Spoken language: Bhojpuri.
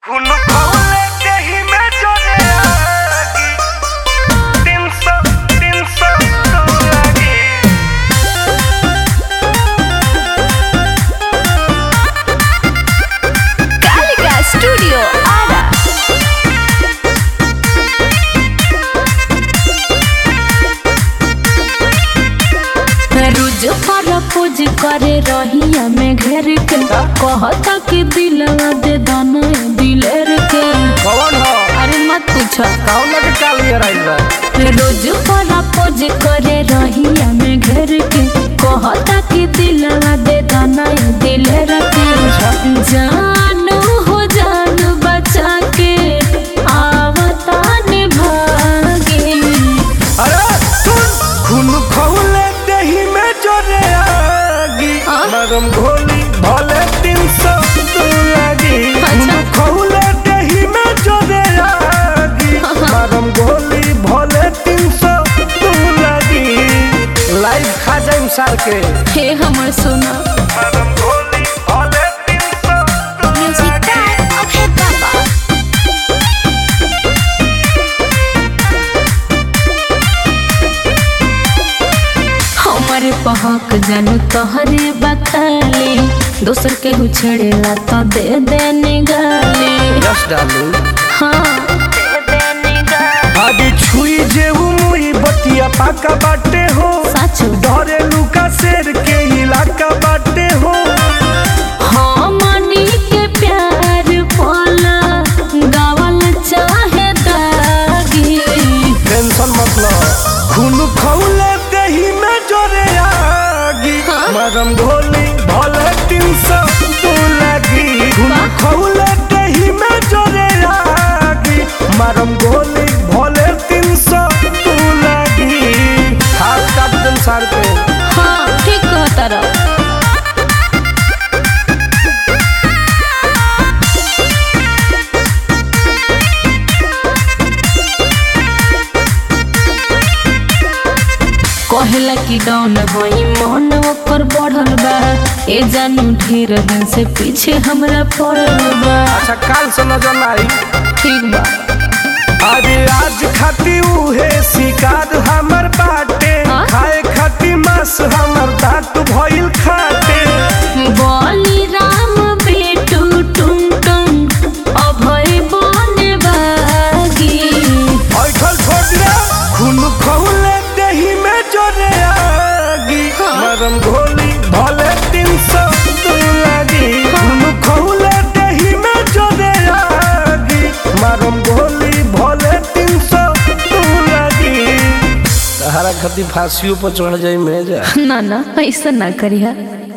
खून खौले देहि में जोरे आगी तीन सौ तीन सौ तो लागी कालिका स्टूडियो आरा रोज प्रपोज करे रहिया में घेर के कहता कि दिलवा दे दाना दिलेर के कौन हो अरे मत पूछो कौन के काल ये राइल बा रोज प्रपोज करे रहिया में घेर के कहता कि दिलवा दे दाना दिलेर के जानू हो जान बचा के आवता निभागे अरे सुन खून खौले देहि में जोरे आगी हाँ? मरम घोली भले तीन सौ तो लागी खून अच्छा। खौले देहि में जोरे आगी हाँ। मरम घोली भले तीन सौ तो लागी लाइव खा जाइम सार के हे हमर सोना मरम घोली भले तीन सौ तो म्यूजिक टाइम ओके बाबा हमारे पहक जानू तोहरे बखाली दोसर के छेड़ेला तो दे दे निगाली यस डालू हाँ दे दे निगाली आगे छुई जेऊ मुई बतिया पाका बाटे हो सच डरे लुका शेर के इलाका बाटे हो हमनी के प्यार पाला गावल चाहे दागी टेंशन मतलब खून खौले दही में जोरे आगी हाँ? मरम घोली भले तीन सौ तो लगी खून वाह। खौले दही में जोरे आगी मरम घोली भले तीन सौ तो लगी हाथ काट दिन सार पे हाँ ठीक कहता रहा कहला कि डाउन होई मन ओकर बढ़ल बा ए जानू ढेर दिन से पीछे हमरा पड़ल बा अच्छा काल से नजर आई ठीक बा अरे आज खाती उहे शिकार हमर बाटे हाँ? खाए खाती मांस हमर दांत भइल खाटे बोली राम बेटू टुम टुम अभय बने बागी ऐठल छोड़ दे खून खौले दही में जोरे आगी हाँ? मरम घोली भले तीन सौ तो लागी खून खौले दही में जोरे आगी मरम घोली भले तीन सौ तो लागी सहारा खाती फांसियों पर चढ़ जाई में जा ना ना ऐसा ना करिया